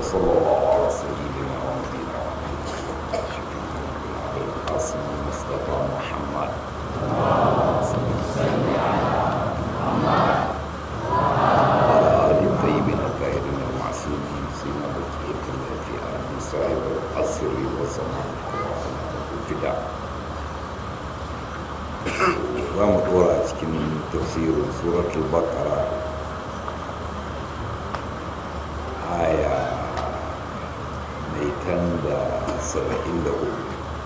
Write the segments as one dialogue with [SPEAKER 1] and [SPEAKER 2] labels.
[SPEAKER 1] وصلى الله على سيدنا ونبينا محمد شفيعنا أبي القاسم مصطفى محمد وعلى آل الطيبين الطاهرين المعصومين سيما بقية الله في أرض صاحب العصر والزمان الفداء za mu dora a cikin tafsirin suratul baqara aya mai tan da saba'in da hudu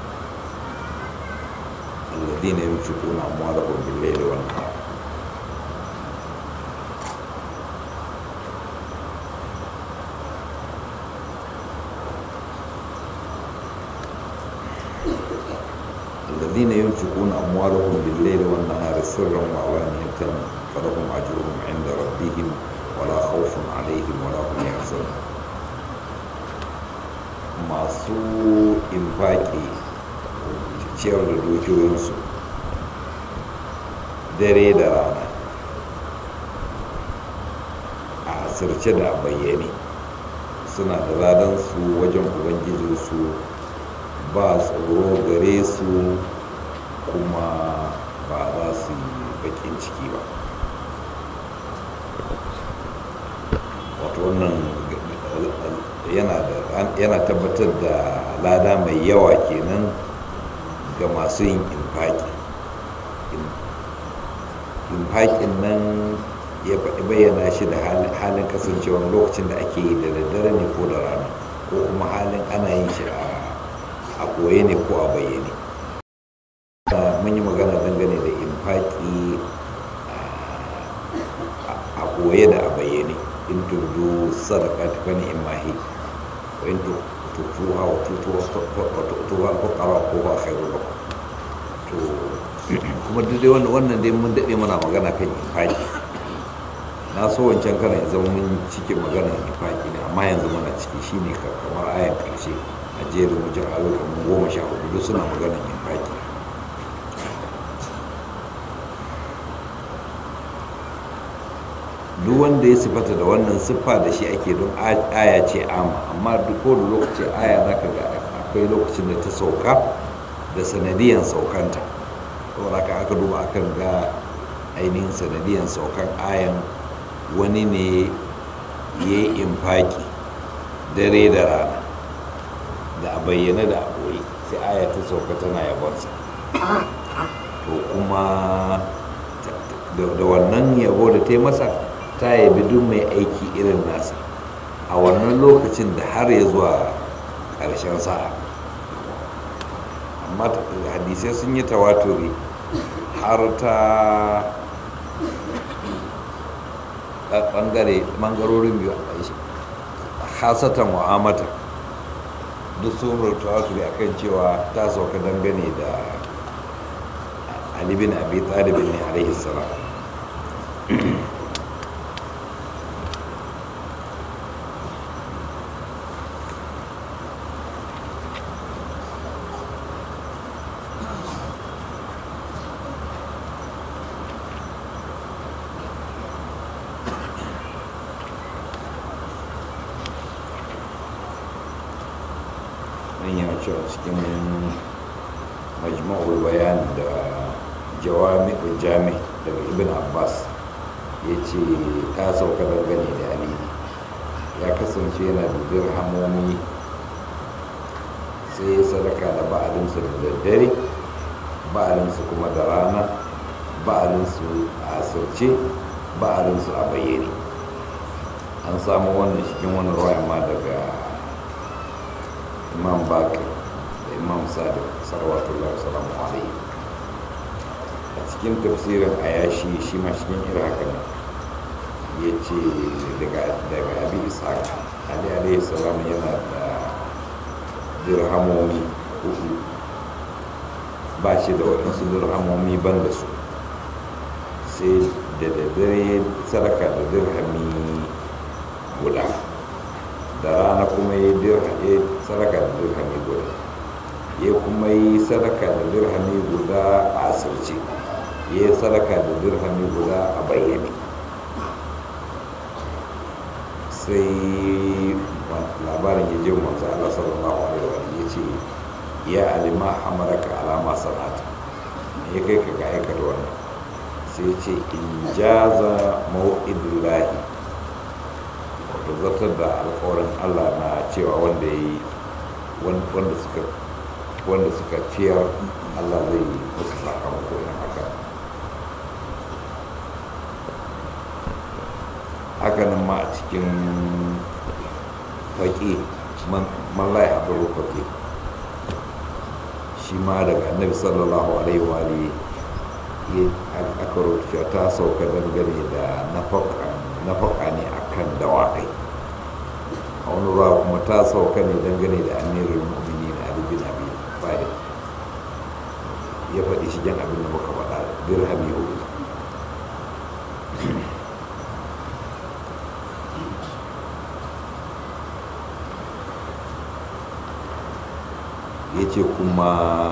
[SPEAKER 1] alladina yunfiquna amwalahum bil-layli wan-nahar الذين ينفقون أموالهم بالليل والنهار سرا وعلانية فلهم أجرهم عند ربهم ولا خوف عليهم ولا هم يحزنون masu infaki ciyar da dukiyoyinsu dare da rana a asirce da a bayyane suna da ladansu wajen ubangijinsu ba tsoro gare su kuma ba za su yi bakin ciki ba wato wannan yana tabbatar da lada mai yawa kenan ga masu yin infaki infakin nan ya faɗi bayyana shi da halin kasancewa lokacin da ake yi da daddare ne ko da rana ko kuma halin ana yin shi a a koye ne ko a bayyane mun yi magana dangane da infaki a koye da a bayyane in turdu sadaka ta fani imahi wa in tutuwa wa tutuwa ko kara ko ba khairu ba to kuma duk dai wannan dai mun daɗe mana magana kan infaki na so wancan kana ya zama mun cike magana infaki ne amma yanzu muna ciki shine kamar ayan ƙarshe a jerin wajen ayo kamar goma sha hudu duk suna maganar yin faki duk wanda ya sifata da wannan siffa da shi ake don aya ce ama amma duk da lokaci aya za ka ga akwai lokacin da ta sauka da sanadiyan saukanta saboda ka aka duba akan ga ainihin sanadiyan saukan ayan wani ne ya yi infaki dare da rana da a bayyana da a ɓoye sai aya ta sauka tana yabonsa to kuma da wannan yabo da ta yi masa ta yabi duk mai aiki irin nasa a wannan lokacin da har ya zuwa ƙarshen sa'a amma hadisai sun yi tawaturi har ta ɓangarorin biyu hasatan wa'amata duk sun rubuta wasu a kan cewa ta sauka dangane da alibin abi talibin ne alaihi salam cewa cikin majma'ul bayan da jawami'ul jami daga ibn abbas ya ce ta sauka dangane da ali ya kasance yana da dirhamomi sai ya sadaka da ba'alinsu da daddare ba'alinsu kuma da rana ba'alinsu a asirce ba'alinsu a bayyane an samu wannan cikin wani ruwa ma daga imam bakir da imam sadiq salawatullah salamu alaihi a cikin tafsirin ayashi shi ma cikin irin haka ne ya ce daga abi ishaq ali alaihi salam yana da dirhamomi hudu ba shi da waɗansu dirhamomi ban da su sai da daddare sadaka da dirhami guda da rana kuma ya yi sadaka da dirhami guda ya kuma yi sadaka da dirhami guda a asirce ya yi sadaka da dirhami guda a bayyane sai labarin ya je manzo Allah sallallahu alaihi wa ya ce ya alima hamaraka alama sanata ya kai ka ga aikata wannan sai ce in jaza mau'idullahi wato zartar da alkawarin Allah na cewa wanda ya yi wanda suka wanda suka ciyar Allah zai yi musu sakamako yin haka hakanan ma a cikin faƙi man lai haɗaro faƙi shi ma daga annabi sallallahu alaihi wa alihi aka rubuta ta sauka dangane da nafaka ne akan dawakai a wani ruwa kuma ta sauka ne dangane da amirin mu'mini na alibin abi fari ya faɗi shi jan abin da muka faɗa dirhami hudu ya ce kuma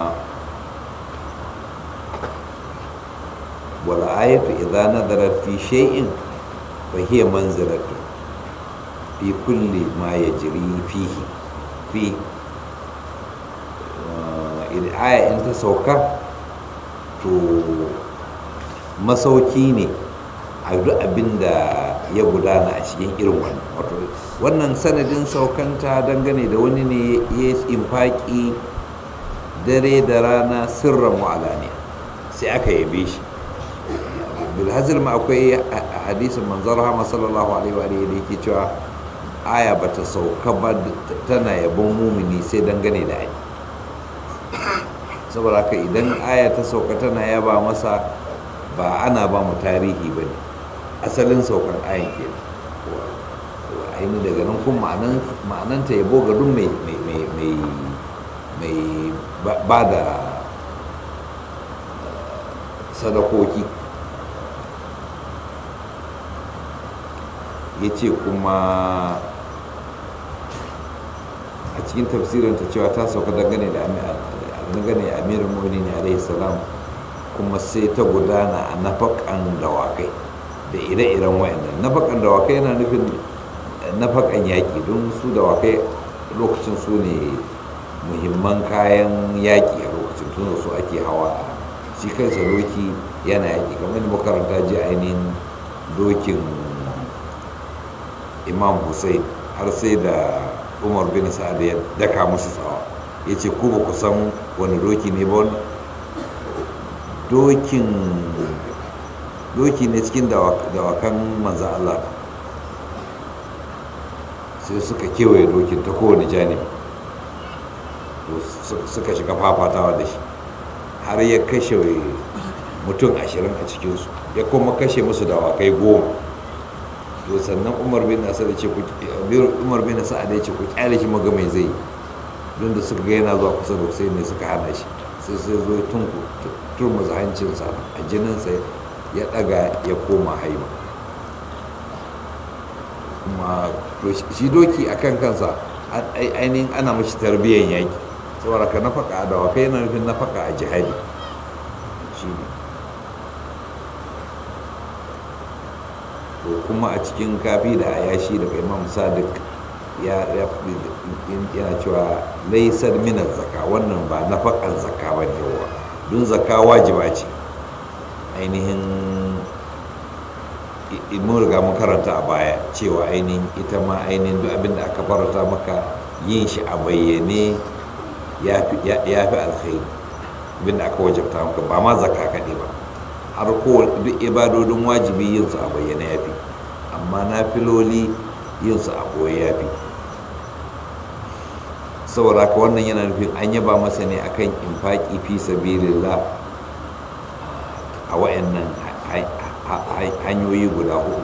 [SPEAKER 1] wala ayatu idza nadarat fi shay'in fa hiya manzilatu fi kulli ma yajri fihi fi idan aya in ta sauka to masauki ne a duk abin da ya gudana a cikin irin wannan wato wannan sanadin saukanta dangane da wani ne ya infaki dare da rana sirran wa'alaniya sai aka yabe shi bilhazir ma akwai hadisin manzon rahama sallallahu alaihi wa da yake cewa aya bata sauka ba tana yabon mumini sai dangane da ai saboda haka idan aya ta sauka tana yaba masa ba ana ba mu tarihi ba ne asalin saukan ayan ke aini daga nan kuma ma'ananta yabo ga duk mai ba da sadakoki ya ce kuma a cikin tafsirinta cewa ta sauka dangane da dangane amirin mu'minin alaihi salam kuma sai ta gudana a nafakan dawakai da ire-iren wayannan nafakan dawakai yana nufin nafakan yaƙi don su dawakai lokacin su ne muhimman kayan yaƙi a lokacin tun su ake hawa a shi kansa doki yana yaƙi kamar da makaranta ji ainihin dokin imam hussein har sai da umar bin sa'ad ya daka musu tsawa ya ce ku ba ku san wani doki ne ba wani dokin doki ne cikin dawakan manzan Allah sai suka kewaye dokin ta kowane janibi suka shiga fafatawa da shi har ya kashe mutum ashirin a cikinsu ya kuma kashe musu dawakai goma to sannan umar bin nasar ya ce umar bin sa'ad ya ce ku kyale shi maga mai zai don da suka ga yana zuwa kusa da sai ne suka hana shi sai sai zo tun turmuza hancinsa a jininsa ya daga ya koma haiba kuma shi doki a kan kansa ainihin ana mashi tarbiyyar yaki saboda ka nafaka a dawakai yana nufin nafaka a jihadi shi ne to kuma a cikin kafi da ayashi daga imam sadiq ya yana cewa laisar minar zaka wannan ba nafakan zaka ba ne yawa don zaka wajiba ce ainihin mun riga mun karanta a baya cewa ainihin ita ma ainihin duk abin da aka farata maka yin shi a bayyane ya fi alkhairi abin da aka wajabta maka ba ma zaka kaɗai ba har ko duk ibadodin wajibi yin su a bayyane ya fi amma na filoli yin su a ɓoye ya fi saboda haka wannan yana nufin an yaba masa ne akan infaki fi sabilillah a wayannan hanyoyi guda hudu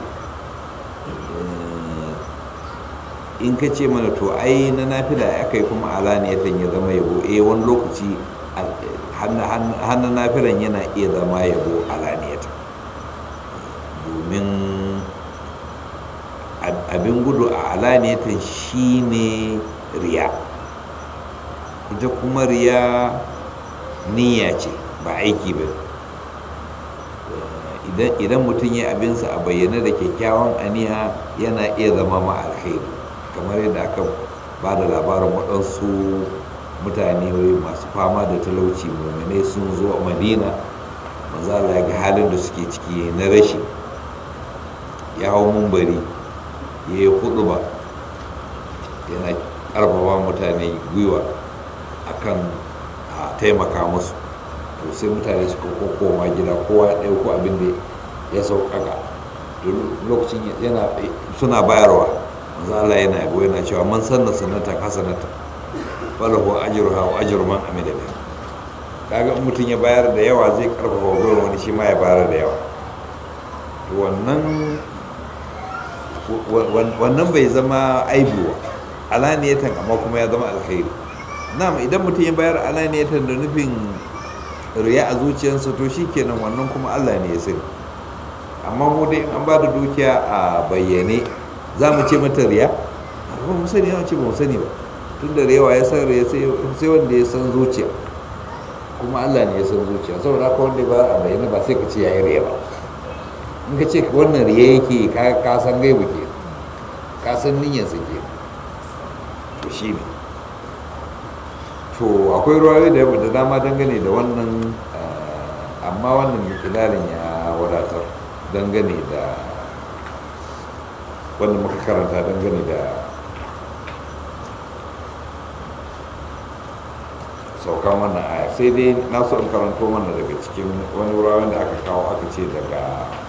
[SPEAKER 1] in ka ce mana to ai na nafila aka yi kuma alaniyatan ya zama yabo eh wani lokaci hannun nafilan yana iya zama yabo alaniyatan domin abin gudu a alaniyatan shine riya ita kuma riya niyya ce ba aiki ba idan mutum ya abinsa a bayyane da kyakkyawan aniya yana iya zama ma alkhairi kamar yadda aka ba da labarin waɗansu mutane masu fama da talauci mummune sun zo a madina manzo Allah ya ga halin da suke ciki na rashi ya hau mumbari ya yi hudu ba yana karfafa mutane gwiwa akan a taimaka musu to sai mutane suka koma gida kowa ya ɗauko abin da ya sauƙaƙa lokacin yana suna bayarwa manzo Allah yana yabo yana cewa man sanna sanata hasanata falahu ajruha wa ajru man amila biha kaga mutum ya bayar da yawa zai karfafa gwiwa wani shi ma ya bayar da yawa to wannan wannan bai zama aibu alaniyatan amma kuma ya zama alkhairi na'am idan mutum ya bayar alaniyatan da nufin riya a zuciyarsa to shikenan wannan kuma Allah ne ya sani amma mu dai an ba da dukiya a bayyane za mu ce mata riya ba mu sani ya ce ba mu sani ba tun da rewa ya san riya sai wanda ya san zuciya kuma Allah ne ya san zuciya saboda haka wanda ba a bayyane ba sai ka ce yayi riya ba in ka ce wannan riya yake ka san gaibu ke ka san niyyarsa ke to shi ne to akwai ruwayoyi da da dama dangane da wannan amma wannan mikilalin ya wadatar dangane da wanda muka karanta dangane da saukan wannan aya sai dai na so in karanto mana daga cikin wani wuraren da aka kawo aka ce daga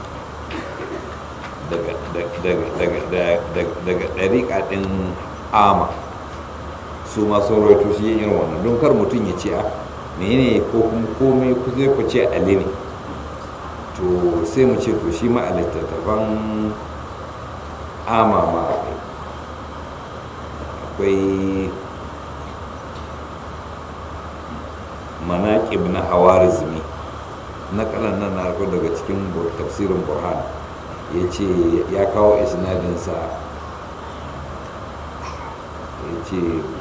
[SPEAKER 1] daga ɗariƙa ɗin ama su masu rawaito shi yin irin wannan don kar mutum ya ce a menene ko kuma komai ku zai ku ce ali ne to sai mu ce to shi ma a littattafan ama ma akwai manaƙib na hawarizmi na kanan nan na daga cikin tafsirin burhan ya ce ya kawo isnadinsa ya ce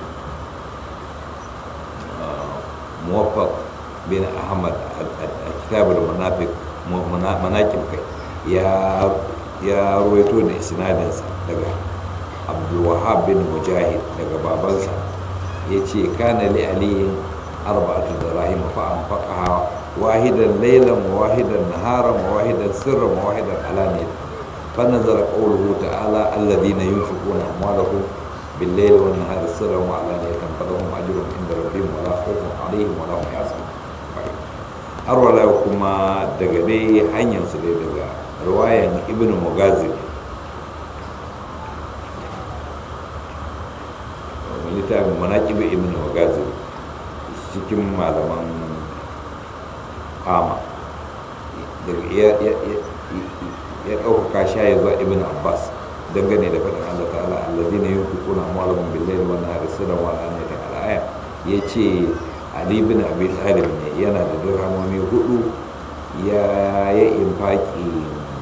[SPEAKER 1] muwaffaq bin ahmad a kitabar manaƙib kai ya ruwaito da isnadinsa daga abdulwahab bin mujahid daga babansa ya ce kana li aliyin arba'atu dirahim fa anfaqaha wahidan laylan wa wahidan naharan wa wahidan sirran wa wahidan alaniyatan fa nazara qawluhu ta'ala alladhina yunfiquna amwalahum bil-layli wan-nahari sirran wa alaniyatan falahum ajrun 'inda rabbihim wa la khawfun 'alayhim wa la hum yahzanun har wala kuma daga dai hanyar su dai daga riwayan ibnu mughazir littafin manaƙibu ibn wagazi cikin malaman ama ya ɗaukaka sha ya zuwa ibn abbas dangane da faɗin allah ta'ala allazi na yin kukuna malamin billahi wa nahari sirran wa al'aniyatan al'aya ya ce ali bin abi talib ne yana da dirhamomi hudu ya yi infaki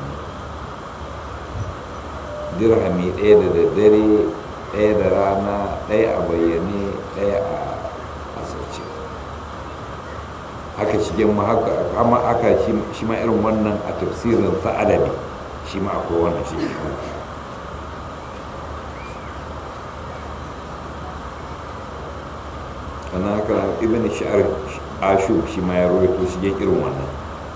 [SPEAKER 1] dirhami ɗaya da daddare ɗaya da rana ɗaya a bayyane ɗaya a asirce haka shigen ma haka amma aka shi ma irin wannan a tafsirin sa'adabi shi ma akwai wannan shi wannan haka ibn sha'ar ashu shi ma ya rawaito shigen irin wannan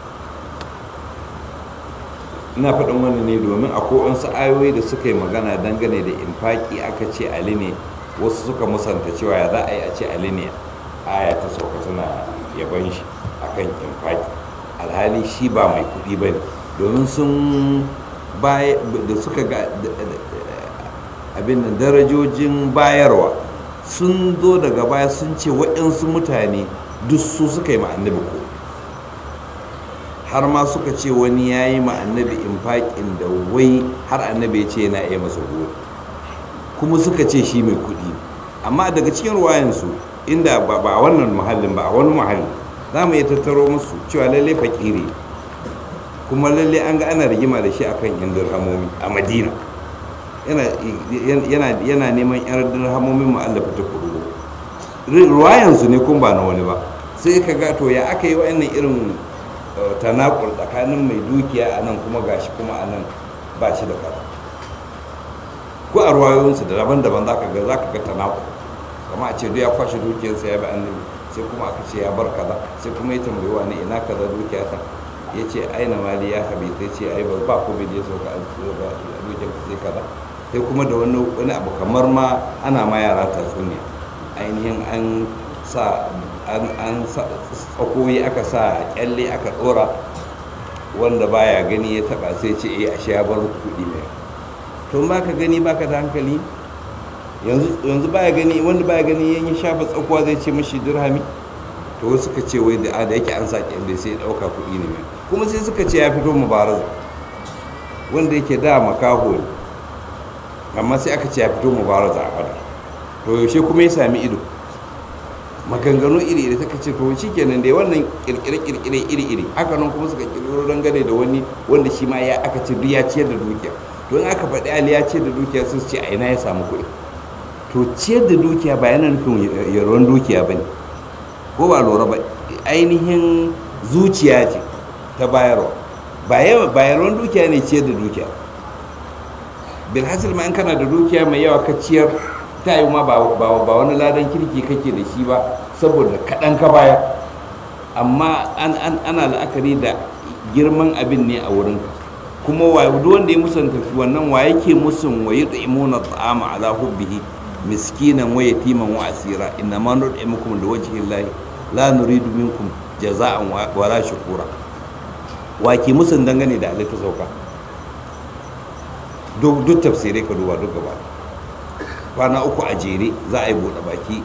[SPEAKER 1] ina faɗin wannan ne domin akwai wasu ayoyi da suka yi magana dangane da infaki aka ce ali ne wasu suka musanta cewa ya za a yi a ce ali ne aya ta sauka tana yaban shi akan infaki alhali shi ba mai kuɗi ba ne domin sun da suka ga abin da darajojin bayarwa sun zo daga baya sun ce waɗansu mutane duk su suka yi ma annabi ko har ma suka ce wani ya yi ma annabi infaƙin da wai har annabi ya ce yana iya masa gori kuma suka ce shi mai kuɗi amma daga cikin ruwayansu inda ba a wannan muhallin ba a wani muhalli za mu iya tattaro musu cewa lallai fakiri kuma lallai an ga ana rigima da shi akan yan dirhamomi a madina yana neman yan dirhamomin mu'allafa ta kudu ruwayansu ne kun ba na wani ba sai ka ga to ya aka yi wa'annan irin tanakur tsakanin mai dukiya a nan kuma gashi kuma a nan ba shi da kaza ko a ruwayoyinsu da daban-daban za ka ga za ka ga tanaku kama a ce duk ya kwashe dukiyarsa ya bi annabi sai kuma aka ce ya bar kaza sai kuma ya tambayi wani ina kaza dukiya ta ya ce aina mali ya habi sai ce ai ba ba ko bai je sauka a dukiyar ka sai kaza sai kuma da wani wani abu kamar ma ana ma yara tatsuniya ainihin an sa an an sa tsakoyi aka sa kyalle aka dora wanda baya gani ya taba sai ce eh ashe ya bar kuɗi ne to ba ka gani baka da hankali yanzu baya gani wanda baya gani yan ya shafa tsakuwa zai ce mashi dirhami to wasu suka ce wai da da yake an sa kyalle sai ya dauka kuɗi ne kuma sai suka ce ya fito mubaraza wanda yake da makaho ne amma sai aka ce ya fito mubaraza a badar to yaushe kuma ya sami ido maganganu iri iri suka ce to shi kenan dai wannan kirkire kirkire iri iri haka nan kuma suka kirkiro dangane da wani wanda shi ma ya aka ce duk ya ciyar da dukiya to in aka faɗi ali ya ciyar da dukiya sun ce a ina ya samu kuɗi to ciyar da dukiya ba yana nufin yaron dukiya ba ne ko ba lura ba ainihin zuciya ce ta bayarwa ba yawan dukiya ne ciyar da dukiya bilhassil ma in kana da dukiya mai yawa ka ciyar ta yi ma ba wani ladan kirki kake da shi ba saboda kaɗan ka bayar amma ana la'akari da girman abin ne a wurinka kuma duk wanda ya musanta wannan wa yake musun wa yi imuna ta'ama ala hubbihi miskinan wa yatiman wa asira inna ma nud'imukum li wajhi llahi la nuridu minkum jaza'an wa la shukura wa ke musun dangane da alita sauka duk duk tafsirai ka duba duk gaba kwana uku a jere za a yi buɗe baki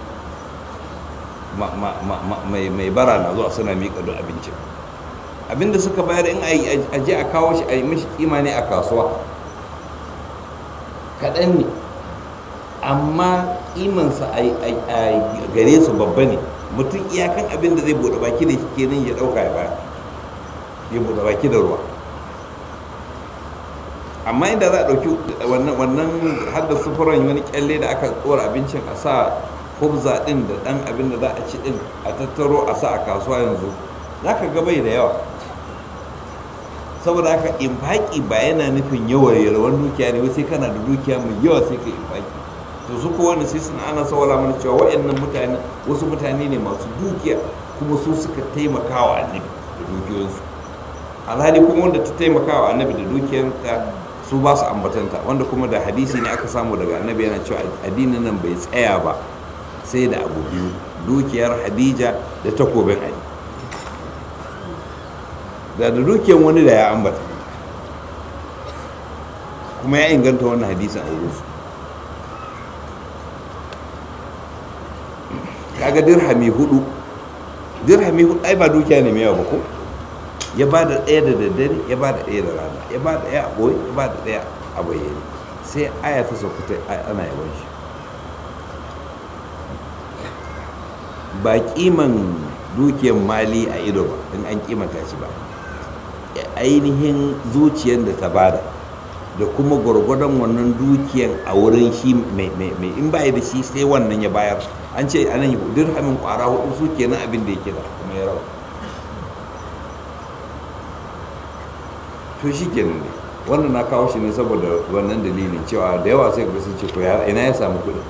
[SPEAKER 1] mai bara na zuwa suna miƙa duk abincin abinda suka bayar in a je a kawo shi a yi mishi kima ne a kasuwa kaɗan ne amma kimansa a gare su babba ne mutum iyakan abin da zai buɗe baki da shi kenan ya ɗauka ya baya ya buɗe baki da ruwa amma inda za a ɗauki wannan hada sufuran wani kyalle da aka tsora abincin a sa hubza ɗin da ɗan abin da za a ci ɗin a tattaro a sa a kasuwa yanzu za ka ga bai da yawa saboda haka infaki ba yana nufin yawan yalwan dukiya ne sai kana da dukiya mai yawa sai ka infaki to su ko wanda sai suna ana sawala mana cewa waɗannan mutane wasu mutane ne masu dukiya kuma su suka taimaka wa annabi da dukiyoyinsu alhali kuma wanda ta taimaka wa annabi da dukiyarta su ba su ambatanta wanda kuma da hadisi ne aka samu daga annabi yana cewa addinin nan bai tsaya ba sai da abu biyu dukiyar hadija da takobin ali da da dukiyar wani da ya ambata kuma ya inganta wannan hadisin a wurinsu kaga dirhami hudu dirhami hudu ai ba dukiya ne mai yawa ba ko ya ba da ɗaya da daddare ya ba da ɗaya da rana ya ba da ɗaya a ɓoye ya ba da ɗaya a bayyane sai aya ta saukuta ana yawan shi ba kiman dukiyar mali a ido ba in an kimanta shi ba ainihin zuciyar da ta bada da kuma gwargwadon wannan dukiyar a wurin shi mai in baya da shi sai wannan ya bayar an ce anan dirhamin kwara hudu su kenan abin da yake da kuma ya rawa to shi kenan ne wannan na kawo shi ne saboda wannan dalilin cewa da yawa sai ga sun ce ko ina ya samu kuɗi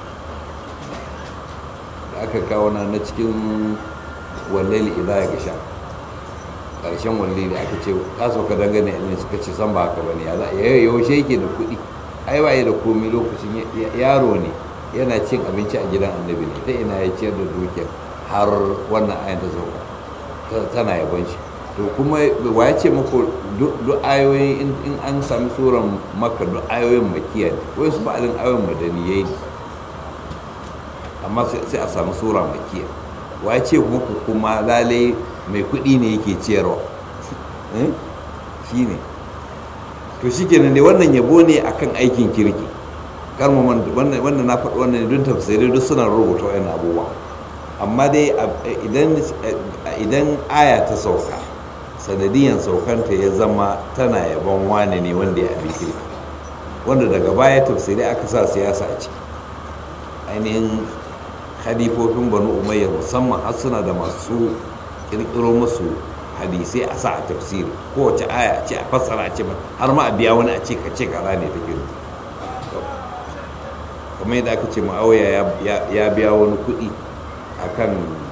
[SPEAKER 1] da aka kawo na na cikin wallali idan ya gasha ƙarshen wallali aka ce ka sauka dangane ne suka ce san ba haka ba ne yaushe yake da kuɗi ai ba da komi lokacin yaro ne yana cin abinci a gidan annabi ne ta ina ya ciyar da dukiyar har wannan ayan ta sauka tana yabon shi to kuma wa ya ce muku duk ayoyi in an sami tsoron maka duk ayoyin makiya ne wai su ba'alin ayoyin madaniyai ne amma sai a sami tsora makiya wa ya ce muku kuma lalai mai kuɗi ne yake ciyarwa shi ne to shi kenan ne wannan yabo ne akan aikin kirki karmu wannan na faɗi wannan don tafsirai duk suna rubuta wani abubuwa amma dai idan aya ta sauka sanadiyan saukanta ya zama tana yabon wane ne wanda ya abi kirki wanda daga baya tafsirai aka sa siyasa a ciki ainihin hadifofin banu umayya musamman har suna da masu kirkiro musu hadisai a sa a tafsiri kowace aya ce a fassara a ce har ma a biya wani a ce ka ce kaza ne take kamar yadda aka ce ma'auya ya biya wani kuɗi akan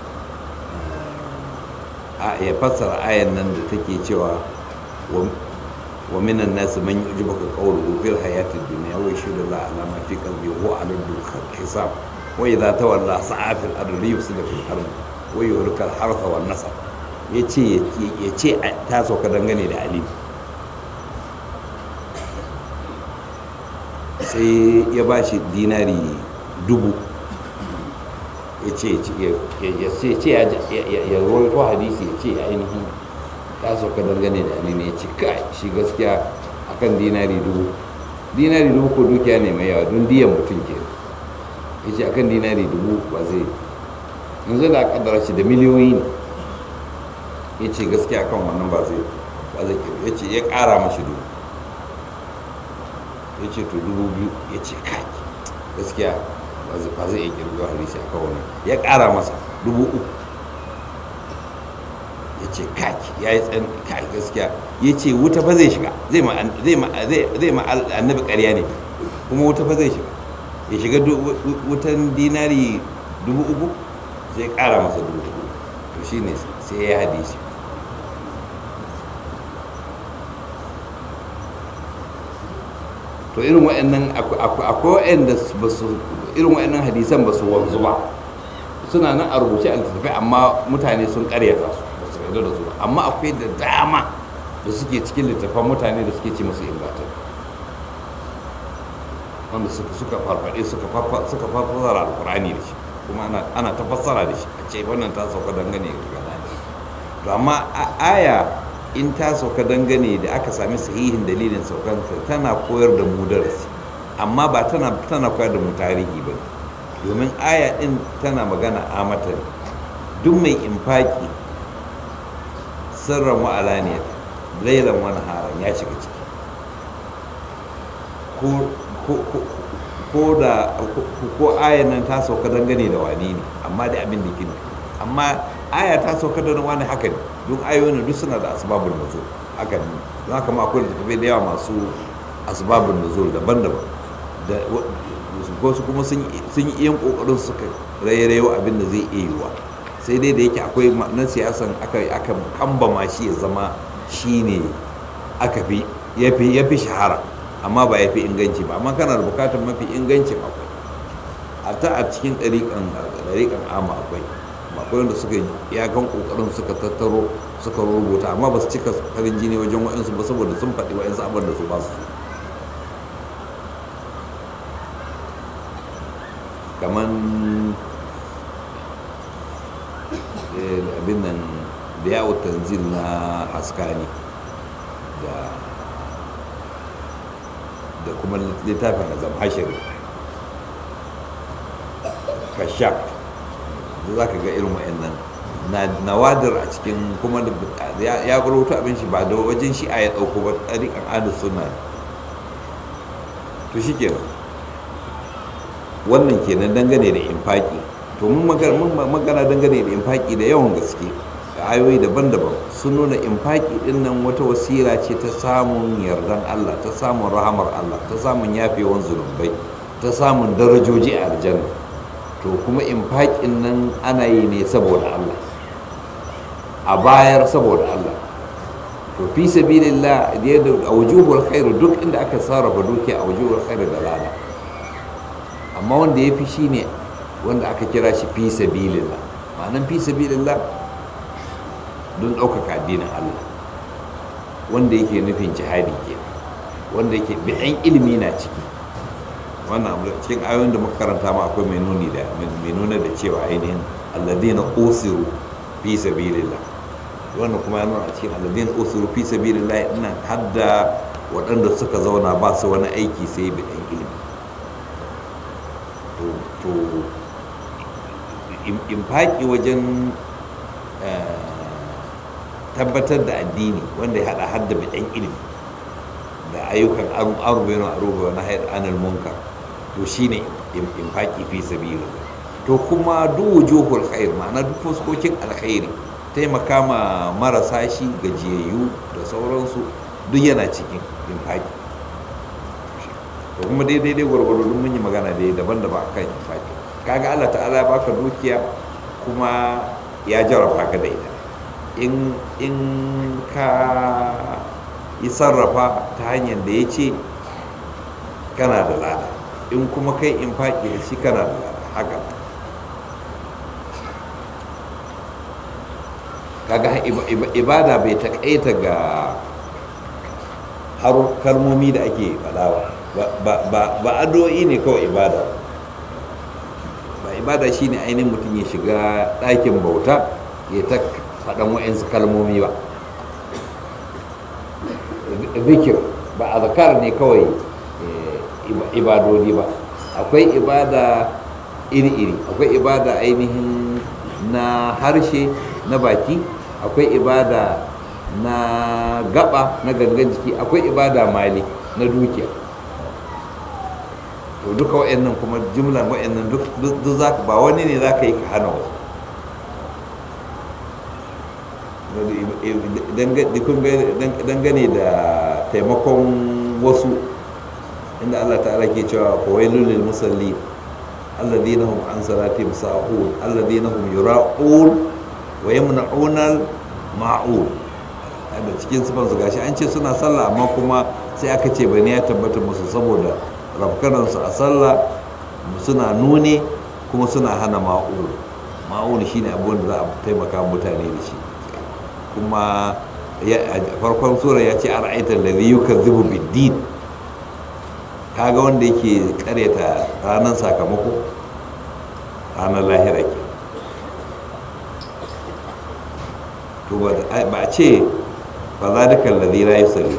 [SPEAKER 1] ya fassara ayan nan da take cewa wa minan nasu man yu'jibuka qawluhu fil hayati dunya wa yashhadu la ala ma fi qalbi wa ala dukkan hisab wa idza tawalla sa'a fil ardi yufsidu fil ardi wa yuhlika al hartha wan nasab yace yace ta sauka dangane da ali sai ya bashi dinari dubu ya ce ya rawaito hadisi ya ce ainihin ta sauka dangane da ne ya ce kai shi gaskiya akan dinari dubu dinari dubu ko dukiya ne mai yawa don diyan mutum ke ya ce akan dinari dubu ba zai yanzu da kaddara shi da miliyoyi ne ya ce gaskiya akan wannan ba zai ba zai ya ce ya kara mashi dubu ya ce to dubu biyu ya ce kai gaskiya ba zai iya kirgo hadisi a kawo ya ƙara masa dubu uku ya ce kaki ya yi tsan kai gaskiya ya ce wuta fa zai shiga zai ma annabi ƙarya ne kuma wuta fa zai shiga ya shiga wutan dinari dubu uku sai ƙara masa dubu uku to shi ne sai ya hadisi to irin wa'annan akwai wa'anda ba su irin wa'annan hadisan ba su wanzu ba suna nan a rubuce a littattafai amma mutane sun karyata su ba su yarda da su ba amma akwai da dama da suke cikin littattafan mutane da suke ci musu ingatar wanda suka farfaɗe suka fassara alkurani da shi kuma ana ta fassara da shi a ce wannan ta sauka dangane da gana to amma aya in ta sauka dangane da aka sami sahihin dalilin saukanta tana koyar da mu darasi amma ba tana tana koyar da mu tarihi ba domin aya din tana magana a mata duk mai infaki sirran wa alaniyat lailan wani haran ya shiga ciki ko da ko ayan nan ta sauka dangane da wani ne amma da abin da kini amma aya ta sauka da wani haka ne duk ayoyin duk suna da asbabun nuzul haka ne don haka ma akwai littattafai da yawa masu asbabun nuzul daban-daban da wasu kuma sun yi iyan kokarin suka rairayo abin da zai iya yiwa sai dai da yake akwai na siyasan aka aka kambama shi ya zama shine aka fi ya fi shahara amma ba ya fi inganci ba amma kana da bukatar mafi ingancin akwai a ta a cikin ɗariƙan ama akwai akwai wanda suka iyakan ƙoƙarin suka tattaro suka rubuta amma ba su cika farin jini wajen wa'insu ba saboda sun faɗi wa'insu abin da su ba su kamar abin nan da yawo tanzil na haskani da da kuma littafin azam hashiri kashaf da za ka ga irin wa'annan nawadir a cikin kuma ya rubuta abin shi ba da wajen shi a ya ɗauko ba ɗariƙan adis suna to shi kenan wannan kenan dangane da infaki to mun magana dangane da infaki da yawan gaske da ayoyi daban-daban sun nuna infaki din nan wata wasira ce ta samun yardan Allah ta samun rahamar Allah ta samun yafewan zunubai ta samun darajoji a aljanna to kuma infakin nan ana yi ne saboda Allah a bayar saboda Allah to fi sabilillah da a wujuhul khair duk inda aka sarrafa dukiya a wujuhul khair da lada amma wanda ya fi shi ne wanda aka kira shi fi sabilillah ma'anan fi sabilillah don ɗaukaka addinin Allah wanda yake nufin jihadi ke wanda yake bi'an ilimi na ciki wannan cikin ayoyin da muka karanta ma akwai mai nuni da mai nuna da cewa ainihin alladina usiru fi sabilillah wannan kuma ya nuna a cikin alladina usiru fi sabilillah ina hadda waɗanda suka zauna ba su wani aiki sai bi'an ilimi to infaki wajen tabbatar da addini wanda ya hada hadda bidan ilimi da ayyukan arba yana aruba na hayar anil munkar to shine infaki fi sabila to kuma duk wujuhul khair ma'ana duk fuskokin alkhairi taimaka ma marasa shi gajiyayyu da sauransu duk yana cikin infaki to kuma daidai dai gwargwado duk mun yi magana dai daban-daban akan infaki kaga Allah ta'ala ya baka dukiya kuma ya jarraba ka da ita in in ka yi sarrafa ta hanyar da ya ce kana da lada in kuma kai infaki da shi kana da lada haka kaga ibada bai taƙaita ga har kalmomi da ake faɗa ba addu'o'i ne kawai ibada ba ibada shine ainihin mutum ya shiga ɗakin bauta ya ta faɗan wa'insu kalmomi ba zikir ba a zakar ne kawai ibadodi ba akwai ibada iri-iri akwai ibada ainihin na harshe na baki akwai ibada na gaba na gangan jiki akwai ibada mali na dukiya to duka wa'annan kuma jumlan wa'annan duk za ba wani ne za ka yi ka hana wasu dangane da taimakon wasu inda Allah ta'ala ke cewa fawailul lil musallin alladhina hum an salatihim sahun alladhina hum yura'un wa yamna'una ma'un da cikin sifan su gashi an ce suna sallah amma kuma sai aka ce bane ya tabbata musu saboda rafkanan su a sallah suna nune kuma suna hana ma'un ma'un shine abin da za a taimaka mutane da shi kuma farkon sura ya ce ara'aitar da zai yukazzibu bid-din kaga wanda yake karyata ranar sakamako ranar lahira ke to ba a ce ba za da kallazi la yi sali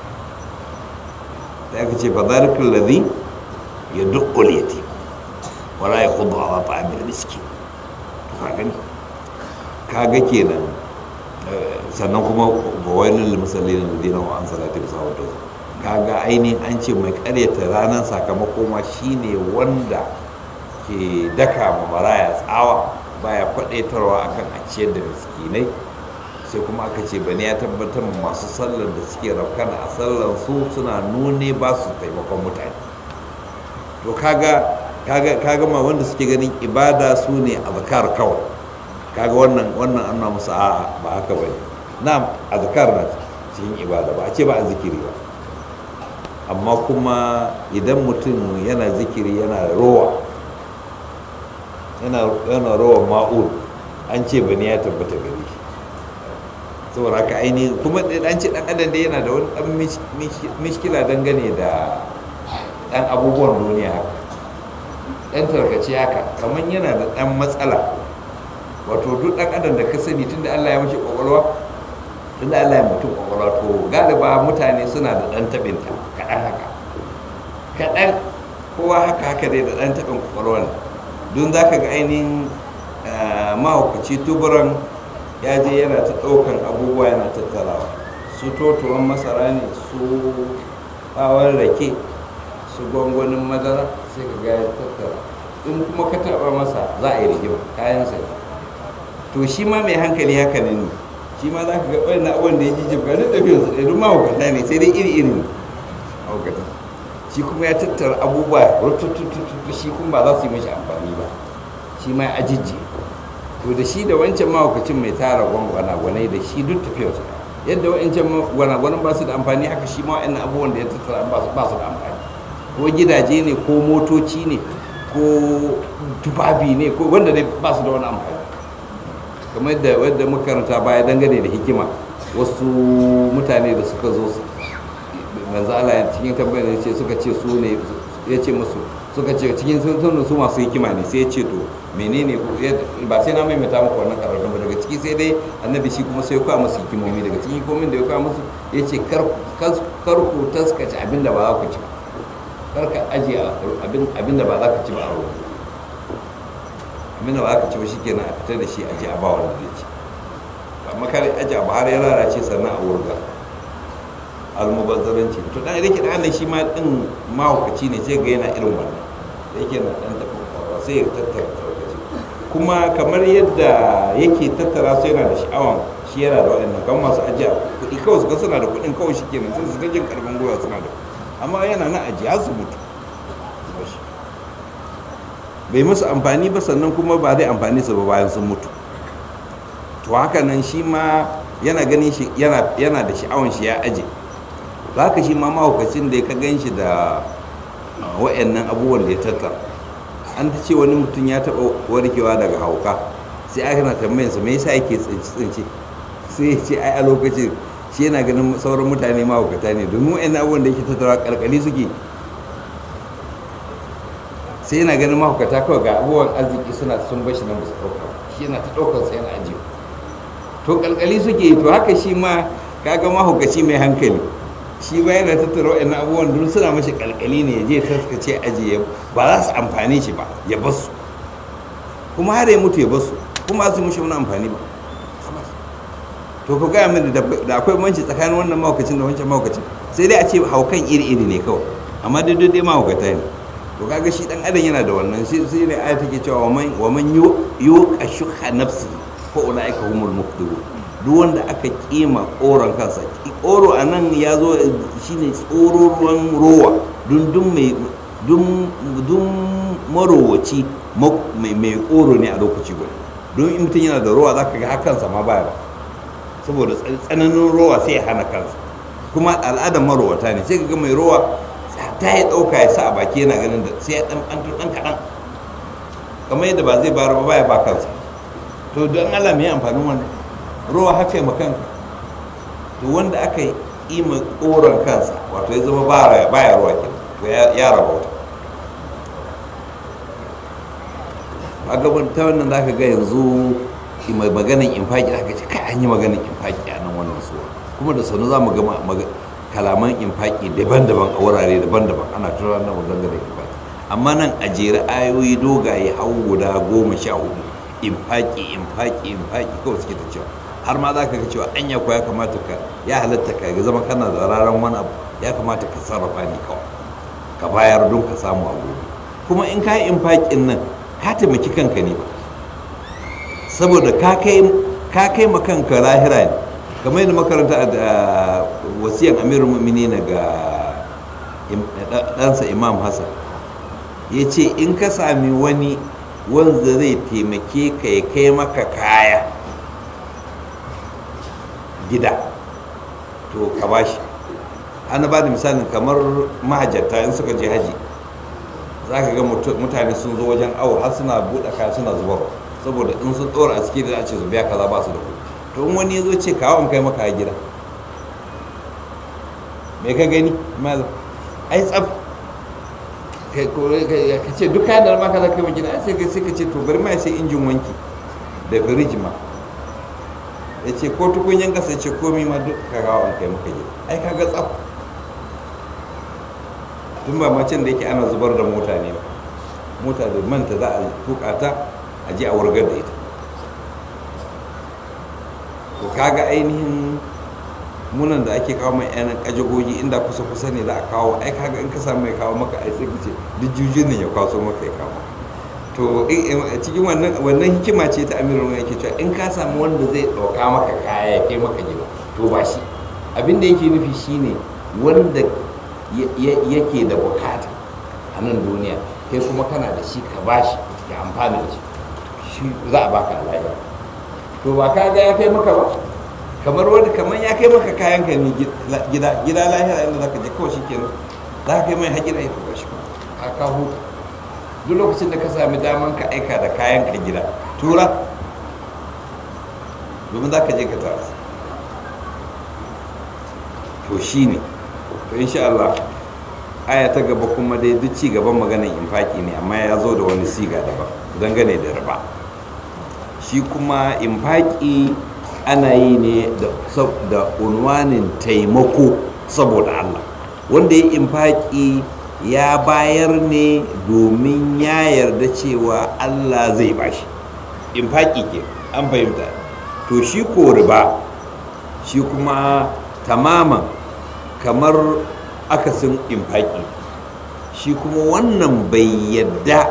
[SPEAKER 1] da aka ce ba za da kallazi ya dukkul yati wala ya kudu a wata amir miski to ka gani kaga kenan sannan kuma bawailul musallin alladhina hum an salatihim sahun kaga ainihin an ce mai karyata ranar sakamako ma shine wanda ke daka ma maraya tsawa baya kwadaitarwa akan a ciyar da miskinai sai kuma aka ce bane ya tabbatar masu sallar da suke rafkana a sallar su suna nune ba su taimakon mutane to kaga kaga kaga ma wanda suke ganin ibada su ne azkar kawai kaga wannan wannan an na musu a'a ba haka bane na azkar na cikin ibada ba a ce ba a zikiri ba amma kuma idan mutum yana zikiri yana rowa yana rowa ma'ul an ce bane ya tabbata gare shi saboda haka ainihin kuma an ce dan adam da yana da wani dan mishkila dangane da dan abubuwan duniya haka dan tarkace haka kamar yana da dan matsala wato duk dan adam da ka sani tunda Allah ya mashi kwakwalwa tunda Allah ya mutum kwakwalwa to galiba mutane suna da dan tabin ta kaɗan haka kaɗan kowa haka haka dai da dan tabin kwakwalwa ne don za ka ga ainihin mahaukaci tuburan ya je yana ta ɗaukan abubuwa yana tattarawa su totuwan masara ne su ɓawon rake su gwangwanin madara sai ka ga ya tattara in kuma ka taɓa masa za a yi rigima kayansa ne to shi ma mai hankali haka ne shi ma za ka ga ɓarin abubuwan da ya ji jibga duk tafiyar su ɗaya duk mahaukata ne sai dai iri iri ne mahaukata shi kuma ya tattara abubuwa rututututu shi kuma ba za su yi mashi amfani ba shi ma ya ajijji to da shi da wancan mahaukacin mai tara gwanagwanai da shi duk tafiyar su yadda wancan gwanagwanan ba su da amfani haka shi ma wa'annan abubuwan da ya tattara ba su da amfani ko gidaje ne ko motoci ne ko tufafi ne ko wanda dai ba su da wani amfani kamar yadda wadda makaranta baya dangane da hikima wasu mutane da suka zo manzo Allah cikin tambayar ya ce suka ce su ne ya ce musu suka ce cikin sun su masu hikima ne sai ya ce to menene ba sai na maimaita muku wannan karatu ba daga ciki sai dai annabi shi kuma sai ya kawo musu hikimomi daga cikin hikimomin da ya kawo musu ya ce kar ku taskace abin da ba za ku ci ba kar ka ajiye abin da ba za ka ci ba a ruwa abin da ba za ka ci ba shi kenan a fitar da shi ajiye a ba wanda zai ci amma kare ajiye abu har ya lalace sannan a wurga almubazzaranci to dan rike dan Allah shi ma din mahaukaci ne sai ga yana irin wannan da yake na dan tafi kwakwalwa sai ya tattara tarkace kuma kamar yadda yake tattara su yana da sha'awan shi yana da waɗannan kan masu ajiya kuɗi kawai su ga suna da kuɗin kawai shi kenan sai su ta jin karfin gwiwa suna da amma yana na ajiya har su mutu bai musu amfani ba sannan kuma ba zai amfani su ba bayan sun mutu to haka nan shi ma yana ganin shi yana yana da sha'awan shi ya aje haka shi ma mahaukacin da ya ka gan shi da uh, wa'annan abubuwan da ya tattara an ta ce wani mutum ya taɓa warkewa daga hauka sai aka na tambayinsa me yasa yake tsinci tsinci sai ya ce ai a lokacin shi yana ganin sauran mutane mahaukata ne domin wa'annan abubuwan da yake tattara kalkali suke sai yana ganin mahaukata kawai ga abubuwan arziki suna sun bashi nan ba su ɗauka ba. shi yana ta ɗaukar sa yana ajiye to kalkali suke yi to haka shi ma kaga mahaukaci mai hankali shi ba yana tattara waɗannan abubuwan duk suna mashi kalkali ne ya je taskace ajiye ba za su amfani shi ba ya basu kuma har ya mutu ya basu kuma su mushi wani amfani ba to ku gaya mini da da akwai manci tsakanin wannan mahaukacin da wancan mahaukacin sai dai a ce haukan iri-iri ne kawai amma dai dai mahaukata ne to kaga shi dan adam yana da wannan shi sai ne aya take cewa wa man wa man yuqa shuha nafsi fa ulaika humul muflihun duk wanda aka kima koron kansa koro anan ya zo shine tsoro ruwan rowa dun dun mai dun dun marowaci ma- mai mai koro ne a lokaci guda don in mutum yana da rowa zaka ga hakansa ma baya ba saboda tsan- tsananin rowa sai ya hana kansa kuma al'adar marowata ne sai ka ga mai rowa ta ya ɗauka ya sa a baki yana ganin da sai ya ɗan ɗan ɗan kaɗan kamar yadda ba zai bayar ba baya ba kansa to don Allah me amfanin wannan rowa haka ma kanka to wanda aka yi ima koran kansa wato ya zama baya baya ruwa kenan to ya ya rabauta a gaban ta wannan zaka ga yanzu mai maganin infaki aka ce kai an yi maganin infaki a nan wannan suwa kuma da sanu za mu ga ma- maga- kalaman infaki daban-daban a wurare daban-daban ana tura nan dangane da infaki amma nan a jere ayoyi dogaye hau guda goma sha hudu infaki infaki infaki kawai suke ta cewa har ma za ka ga cewa anya ko ya kamata ka ya halatta ka ga zama kana da raran wani abu ya kamata ka sarrafa ni kawai ka bayar don ka samu a gobe kuma in ka yi infakin nan ka taimaki kanka ne ba saboda ka kai ka kai ma kanka lahira ne kamar yadda makaranta da wasiyan amirul mu'minin ga im- da- ɗansa imam hassan ya ce in ka sami wani wanda zai taimake ka ya kai maka kaya gida to ka bashi ana ba da misalin kamar mahajjata in suka je haji za ka ga mutu- mutane sun zo wajen awo har suna buɗe kaya suna zubar saboda in sun ɗora a ciki da za a ce su biya kaza ba su da kuɗi to in wani ya zo ce kawo in kai maka a gida me ka gani malam ai tsaf kai ko kai- ka ce duk kayan da ma ka za ka yi wa gida ai sai ka sai ka ce to bari ma sai injin wanki da firiji ma ya ce ko tukunyan gasa ce komi ma duk ka kawo in kai maka gida ai ka ga tsaf tun ba macen da yake ana zubar da mota ne ba mota da manta za a tuka ta a je a wurgar da ita to kaga ainihin munan da ake kawo mai yanan kajagogi inda kusa kusa ne za a kawo ai kaga in ka samu mai kawo maka ai sai ka ce duk jujin nan ya kwaso maka ya kawo to in- in- cikin wannan wannan hikima ce ta amirul mu'minin yake cewa in ka samu wanda zai ɗauka maka kaya ya kai maka gida to ba shi abin da yake nufi shine wanda ya- ya- yake da bukata a nan duniya kai kuma kana da shi ka bashi ya amfana da shi shi za a baka alaƙa to ba ka ga ya kai maka ba kamar wani kamar ya kai maka kayan ka ne gida gida lahira inda zaka je kawai shikenan za ka kai mai hajjira ya tuba shi ka ka huta duk lokacin da ka sami daman ka aika da kayan ka gida tura domin za ka je ka tara su. to shi ne to insha Allah aya ta gaba kuma dai duk ci gaban maganar infaki ne amma ya zo da wani siga daban dangane da riba shi kuma infaki ana yi ne da sab- da unwanin taimako saboda Allah wanda ya infaki ya bayar ne domin ya yarda cewa Allah zai bashi infaki ke an fahimta to shi ko riba shi kuma tamaman kamar akasin infaki shi kuma wannan bai yadda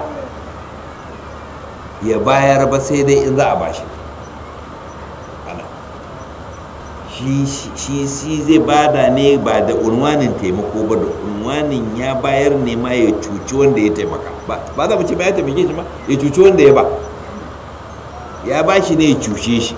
[SPEAKER 1] ya bayar ba sai dai in za a bashi ana shi shi shi zai bada ne ba da unwanin taimako ba da unwanin ya bayar ne ma ya cuci wanda ya taimaka ba ba za mu ce ba ya taimake shi ba ya cuci wanda ya ba ya ba shi ne ya cuce shi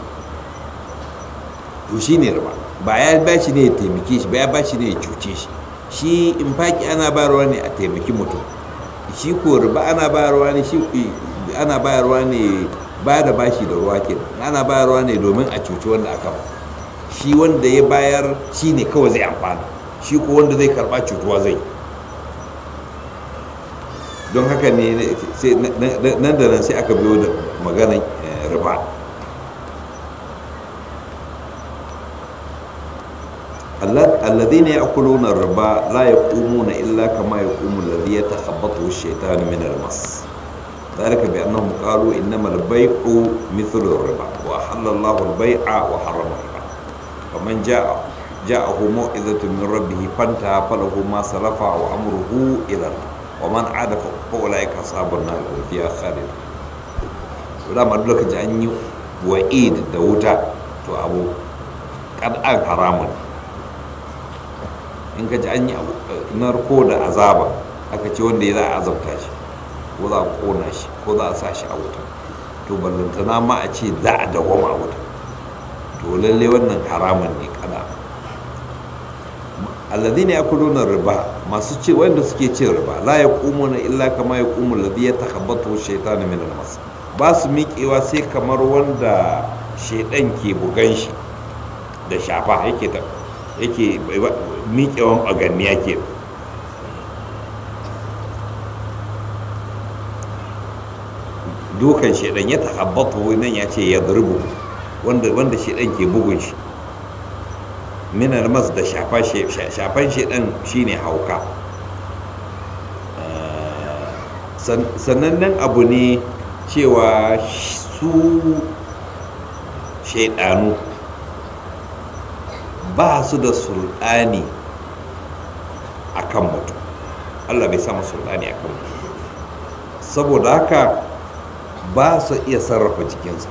[SPEAKER 1] to shi ne riba ba ya ba shi ne ya taimake shi ba ya ba shi ne ya cuce shi shi in faki ana bayarwa ne a taimaki mutum shi ko riba ana bayarwa ne shi ana bayarwa ne ba da bashi da ruwa ke ana bayarwa ne domin a cuci wanda aka ba shi wanda ya bayar shi ne kawai zai amfana shi ko wanda zai karba cutuwa zai don haka ne nan da nan sai aka biyo da maganar riba الذين يأكلون الربا لا يقومون إلا كما يقوم الذي يتخبطه الشيطان من المس ذلك بأنهم قالوا إنما البيع مثل الربا وأحل الله البيع وحرم الربا فمن جاء جاءه موعظة من ربه فانتهى فله ما سلف وأمره إلى الله ومن عاد فأولئك أصحاب النار هم فيها خالدون ولا ما دلك جاني وعيد دوتا تو أبو قد أن حرام in ka ji an yi narko da azaba aka ce wanda ya za a azabta shi ko za a kona shi ko za a sa shi a wuta to ballantana ma a ce za a dawama a wuta to lalle wannan haramun ne kada alladhina yakuluna riba masu ce wanda suke cin riba la yaqumuna illa kama yaqumu alladhi yatakhabbathu shaytanu min al-mas ba su miƙewa sai kamar wanda shaidan ke bugan shi da shafa yake ta yake miƙewan ɓaganniya ke dukan shaidan ya tahabbatu nan ya ce ya zurbu wanda wanda shaidan ke bugun shi minar mas da shafan shaidan shine hauka sanannen abu ne cewa su shaidanu ba su da sultani a kan mutum allah bai sama sultani a kan mutum saboda haka ba su iya sarrafa jikinsa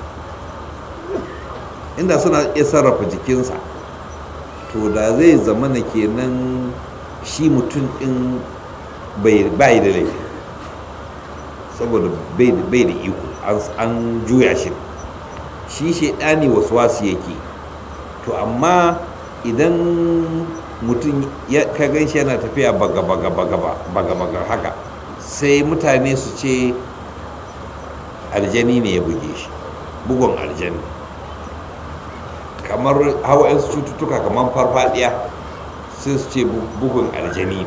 [SPEAKER 1] inda suna iya sarrafa jikinsa to da zai zama na kenan shi mutum din bai da laifi saboda bai da iko an juya shi shi shaidani wasu wasu yake to amma idan mutum ka gan shi yana tafiya baga baga baga baga baga haka sai mutane su ce aljani ne ya buge shi bugun aljani kamar hawa cututtuka kamar farfadiya sai su ce bugun aljani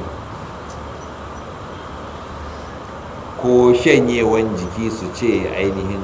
[SPEAKER 1] ko shanyewan jiki su ce ainihin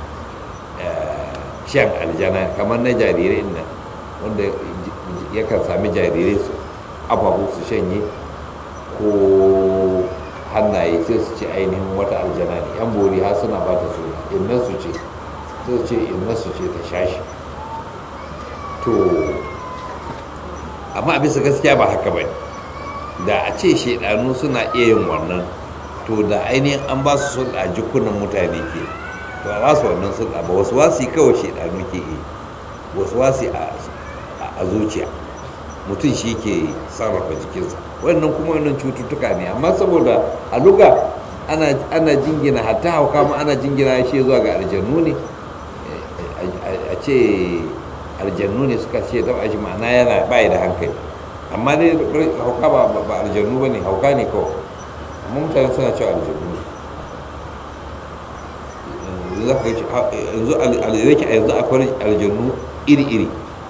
[SPEAKER 1] shan aljana kamar na jarirai nan wanda yakan sami jarirai su ababu su shanye ko hannaye sai su ce ainihin wata aljana ne yan bori har suna ba ta suna inna su ce sai ce inna su ce ta shashi to amma a bisa gaskiya ba haka ba da a ce shaidanu suna iya yin wannan to da ainihin an ba su sulɗa jikunan mutane ke to a ba su wannan sulɗa ba wasu wasi kawai shaidanu ke yi wasu wasi a zuciya mutum shi ke sarrafa jikinsa wannan kuma wannan cututtuka ne amma saboda a luga ana jingina hatta hauka ma ana jingina shi zuwa ga aljannu ne a ce aljannu ne suka ce taba shi ma'ana yana bayi da hankali amma dai hauka ba aljannu ba ne hauka ne kawai amma mutane suna cewa aljannu yanzu yanzu akwai aljannu iri-iri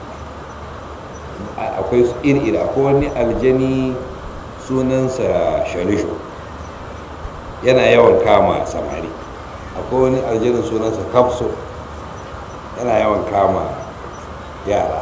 [SPEAKER 1] akwai iri-iri akwai wani aljani sunansa sharisho yana yawan kama samari akwai wani aljanin sunansa kafso yana yawan kama yara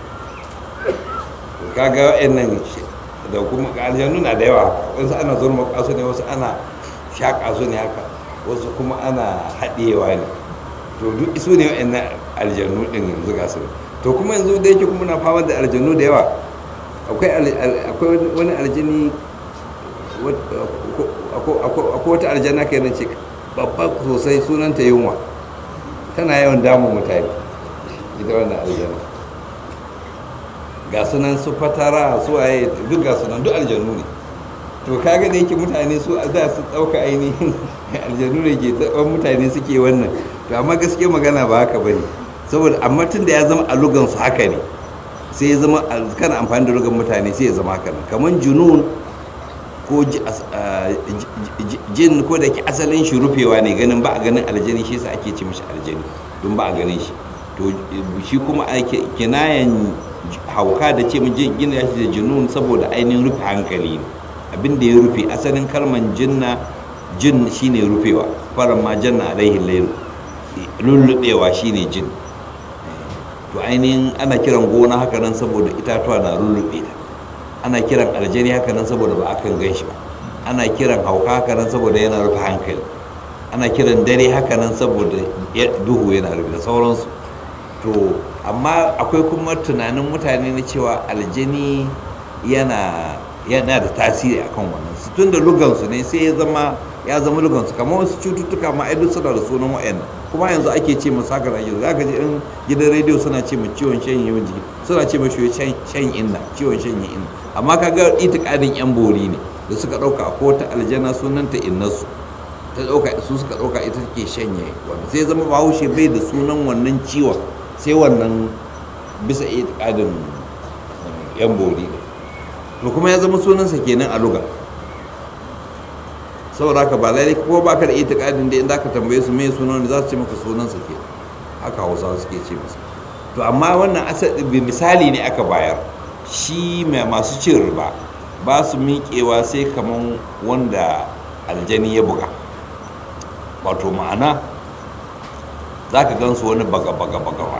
[SPEAKER 1] kaga wa'annan da kuma aljanu na da yawa wasu ana zurma kasu ne wasu ana shaƙa su ne haka wasu kuma ana haɗewa ne to duk isu ne wa'annan aljanu ɗin yanzu ga su to kuma yanzu da yake kuma na fama da aljanu da yawa akwai wani aljini akwai wata aljana kai na ce babba sosai sunanta yunwa tana yawan damun mutane ita wannan aljana ga sunan su fatara su waye duk ga sunan duk aljanu ne to kaga da yake mutane su za su ɗauka ainihin aljanu ne ke taɓa mutane suke wannan to amma gaske magana ba haka bane saboda amma tun da ya zama a lugan su haka ne sai ya zama kana amfani da lugan mutane sai ya zama haka nan kamar junun ko jin ko da ke asalin shi rufewa ne ganin ba a ganin aljani shi yasa ake ce mishi aljani don ba a ganin shi to shi kuma ake kinayan hauka da ce jin gina shi da junun saboda ainihin rufe hankali ne abin da ya rufe asalin kalman jinna jin shine rufewa faran ma janna alaihi lailu lullubewa shine jin to ainihin ana kiran gona haka nan saboda itatuwa na lullube ta ana kiran aljani haka nan saboda ba akan gan shi ba ana kiran hauka haka nan saboda yana rufe hankali ana kiran dare haka nan saboda duhu yana rufe da sauransu to amma akwai kuma tunanin mutane na cewa aljani yana yana da tasiri akan wannan su tun da lugansu ne sai ya zama ya zama lugansu kamar wasu cututtuka ma duk suna da sunan wa'annan kuma yanzu ake ce masu haka da za ka ji in gidan rediyo suna ce mu ciwon shan yawan jiki suna ce mashi shan inna ciwon shan inna amma ka ga itikadin yan bori ne da suka dauka ko ta aljana sunanta innasu ta dauka su suka dauka ita take shanye wanda sai zama bahaushe bai da sunan wannan ciwon sai wannan bisa itikadin yan bori ne to kuma ya zama sunansa kenan a lugar saboda haka ba lalle ko baka da itikadin da in zaka tambaye su me sunan za su ce maka sunansa ke haka hausawa suke ce masa to amma wannan asali misali ne aka bayar shi mai masu cin riba ba su miƙewa sai kaman wanda aljani ya buga wato ma'ana za ka gan su wani baga baga baga ba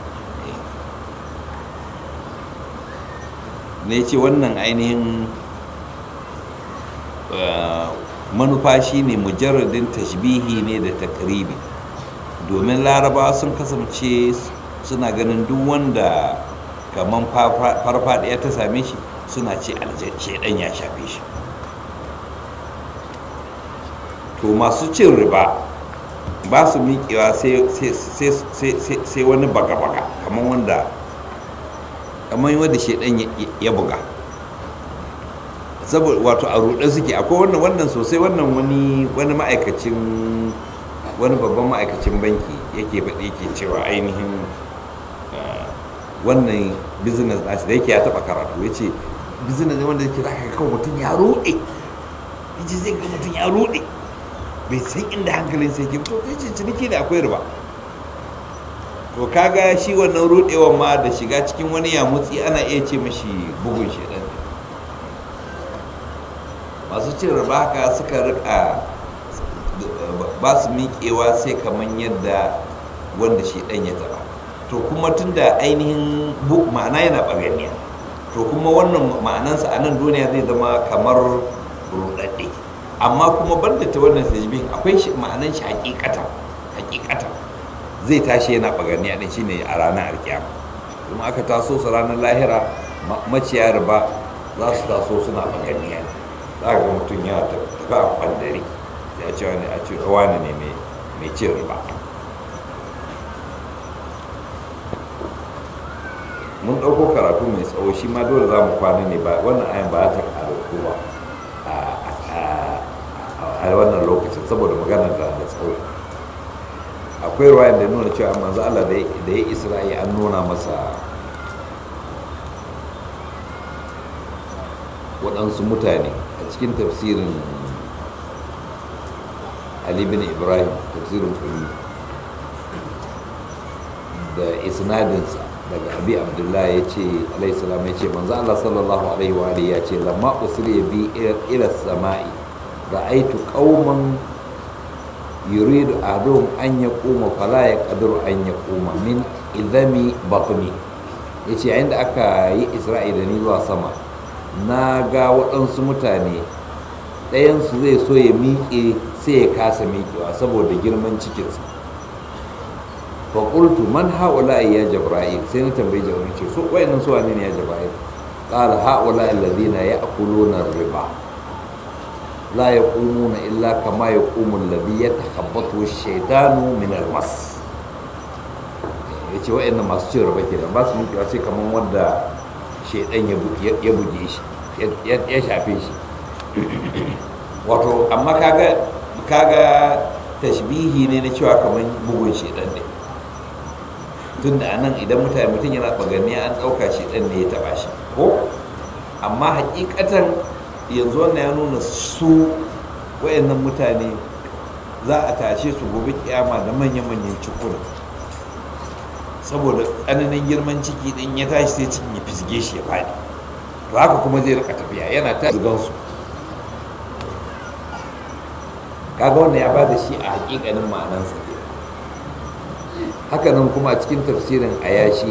[SPEAKER 1] ne ce wannan ainihin manufa shine mujarradin tashbihi ne da takribi domin laraba sun kasance suna ganin duk wanda kamar farfadiya ta same shi suna ce shaidan ya shafe shi to masu cin riba ba su miƙewa sai wani baga-baga kamar wanda kamar wanda shaidan ya buga saboda wato a ruɗe suke akwai wannan wannan sosai wannan wani wani ma'aikacin wani babban ma'aikacin banki yake faɗi yake cewa ainihin wannan business nashi da yake ya taɓa karatu ya ce business ne wanda yake za ka kawo mutum ya ruɗe ya ce zai ga mutum ya ruɗe bai san inda hankalin sai ke to kai ce ciniki da akwai riba to kaga shi wannan ruɗewan ma da shiga cikin wani yamutsi ana iya ce mashi bugun shedan masu cin riba haka suka rika ba su miƙewa sai kamar yadda wanda shi ɗan ya taɓa to kuma tun da ainihin ma'ana yana ɓaganiya to kuma wannan ma'anansa a nan duniya zai zama kamar ruɗaɗɗe amma kuma banda ta wannan sajibin akwai ma'anan shi hakikata hakikata zai tashi yana ɓaganiya ɗin shine a ranar alkiyama kuma aka taso su ranar lahira maciya riba za su taso suna ɓaganiya ne za ga mutum ya tafi a kwandare ya ce wani a ce wani ne mai cin riba mun ɗauko karatu mai tsawo shi ma dole za mu kwana ne ba wannan ayan ba ta karatu ba a wannan lokacin saboda maganar da da tsawo akwai ruwayan da nuna cewa manzo Allah da ya isra'i an nuna masa waɗansu mutane a cikin tafsirin ali bin ibrahim tafsirin kulli da isnadinsa daga abi abdullahi ya ce alaihissalam ya ce manzo Allah sallallahu alaihi wa alihi ya ce lamma usriya bi ila samai ra'aitu qauman yuridu ahaduhum an yaquma fala yaqdiru an yaquma min idami batni yace yayin da aka yi isra'ila ni zuwa sama na ga waɗansu mutane ɗayansu zai so ya miƙe sai ya kasa miƙewa saboda girman cikinsa faƙultu man haula ya jabra'il sai na tambayi jabra'il ce so wayannan su wane ne ya jabra'il qala haula alladhina ya'kuluna riba la yaqumuna illa kama yaqumu alladhi yatakhabbathu ash-shaytanu min al-mas yace wayannan masu cin riba kenan ba su miƙewa sai kaman wanda shaidan ya buge shi ya shafe shi wato amma kaga kaga tashbihi ne na cewa kamar bugun shaidan ne tun da anan idan mutane mutum yana baganiya an ɗauka shaidan ne ya taɓa shi ko amma hakikatan yanzu wannan ya nuna su wayannan mutane za a tashe su gobe kiyama da manya-manyan cikuna saboda tsananin girman ciki din ya tashi sai cikin ya fisge shi ya faɗi to haka kuma zai rika tafiya yana ta zugansu kaga wannan ya bada shi a hakikanin ma'anansa ke haka nan kuma a cikin tafsirin ayashi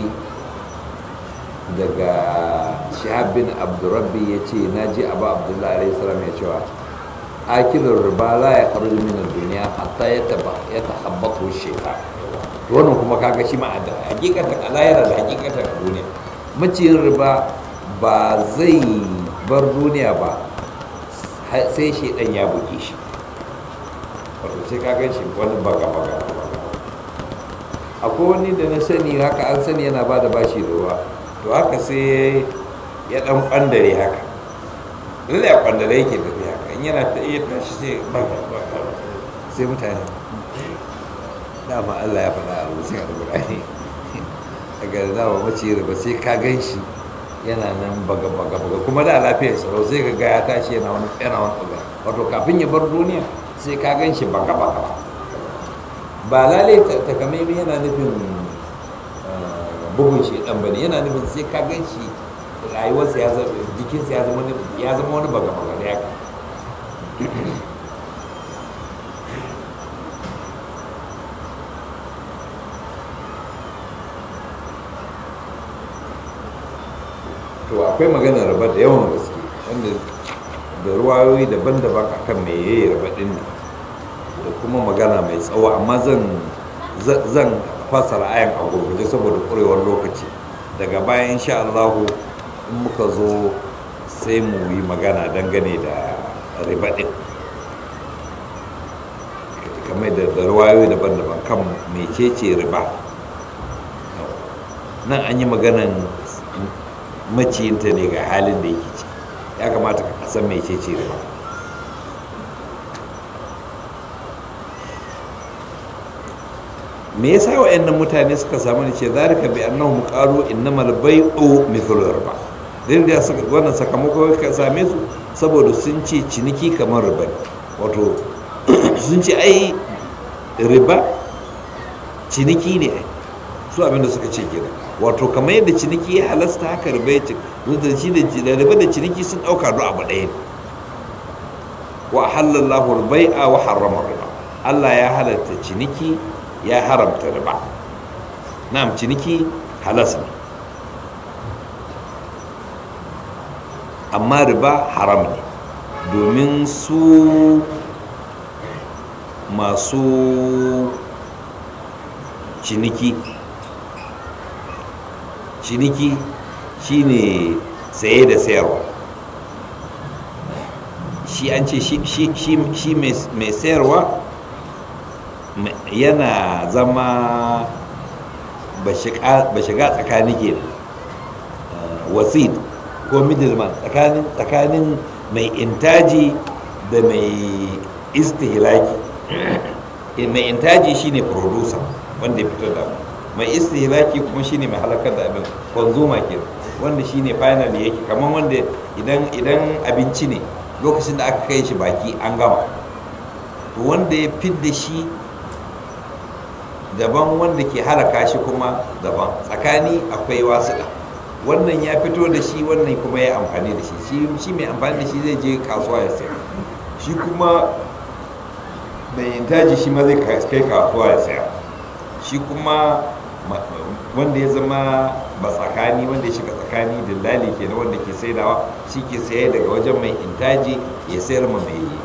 [SPEAKER 1] daga shahab bin abdurrabbi ya ce na ji abu abdullahi alaihi salam ya cewa akilin riba la ya faru min duniya hatta ya tahabbatu shaitan wannan kuma kaga shi ma da hakikatan alayra da hakikatan a duniya maciyin riba ba zai bar duniya ba sai shaidan ya buge shi wato sai ka gan shi wani baga baga akwai wani da na sani haka an sani yana ba da bashi da ruwa to haka sai ya dan kwandare haka lalle a kwandare yake tafi haka in yana ta iya tashi sai baga baga sai mutane dama Allah ya faɗa a rutsin alƙur'ani daga da dama mace ba sai ka gan shi yana nan baga baga baga kuma da lafiyar tsaro sai ka ga ya tashi yana wani yana wani baga wato kafin ya bar duniya sai ka gan shi baga baga ba lalai takamaimai yana nufin bugun shi dan bane yana nufin sai ka gan shi rayuwarsa ya zama jikinsa ya zama ya zama wani baga baga da ya to akwai magana raba da yawan gaske wanda da ruwayoyi daban-daban akan me yayi raba din nan da kuma magana mai tsawo amma zan zan fasara ayan a gurguje saboda kurewar lokaci daga bayan insha Allah in muka zo sai mu yi magana dangane da riba din kamar da ruwayoyi daban-daban kan mecece riba nan an yi maganan maciyinta ne ga halin da yake ciki ya kamata ka san mai ce ce riba me yasa wa'annan mutane suka samu ne ce zalika bi annahum qalu innamal bai'u mithlu riba din da suka wannan sakamako ka same su saboda sun ce ciniki kamar riba wato sun ce ai riba ciniki ne su abinda suka ce kenan wato kamar yadda ciniki ya halasta haka riba ya ce da shi da riba da ciniki sun ɗauka duk abu ɗaya ne wa halallahu bai'a wa harrama riba Allah ya halatta ciniki ya haramta riba na'am ciniki halas ne amma riba haram ne domin su masu ciniki ciniki shine saye da sayarwa shi an ce shi mai sayarwa yana zama ba shiga tsakani ke wasid ko middleman tsakanin mai intaji da mai istihlaki mai intaji shine producer wanda ya fito da mai istihlaki kuma shine mai halakar da abin consumer ke wanda shine final yake kamar wanda idan idan abinci ne lokacin da aka kai shi baki an gama to wanda ya fidda shi daban wanda ke halaka shi kuma daban tsakani akwai wasuɗa wannan ya fito da shi wannan kuma ya amfani da shi shi mai amfani da shi zai je kasuwa ya sayar shi kuma mai intaji shi ma zai kai kasuwa ya sayar shi kuma wanda ya zama ba tsakani wanda ya shiga tsakani dillali ke na wanda ke saidawa shi ke saye daga wajen mai intaji ya sayar ma